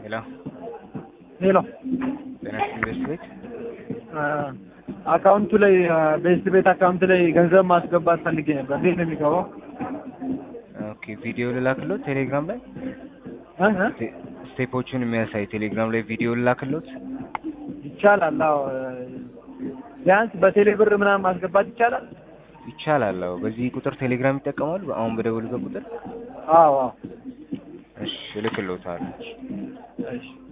ሄሎ ሄሎ ጤና ኢንቨስት ቤት አካውንቱ ላይ ቤስት ቤት አካውንት ላይ ገንዘብ ማስገባት ፈልጌ ነበር። እንዴት ነው የሚገባው? ኦኬ ቪዲዮ ልላክሎት ቴሌግራም ላይ እ እ ስቴ- ስቴፖቹን የሚያሳይ ቴሌግራም ላይ ቪዲዮ ልላክሎት ይቻላል። አዎ ቢያንስ በቴሌ ብር ምናምን ማስገባት ይቻላል። ይቻላል። አዎ በዚህ ቁጥር ቴሌግራም ይጠቀማሉ። አሁን በደወሉበት ቁጥር አዎ አዎ እሺ እልክሎታለሁ። እሺ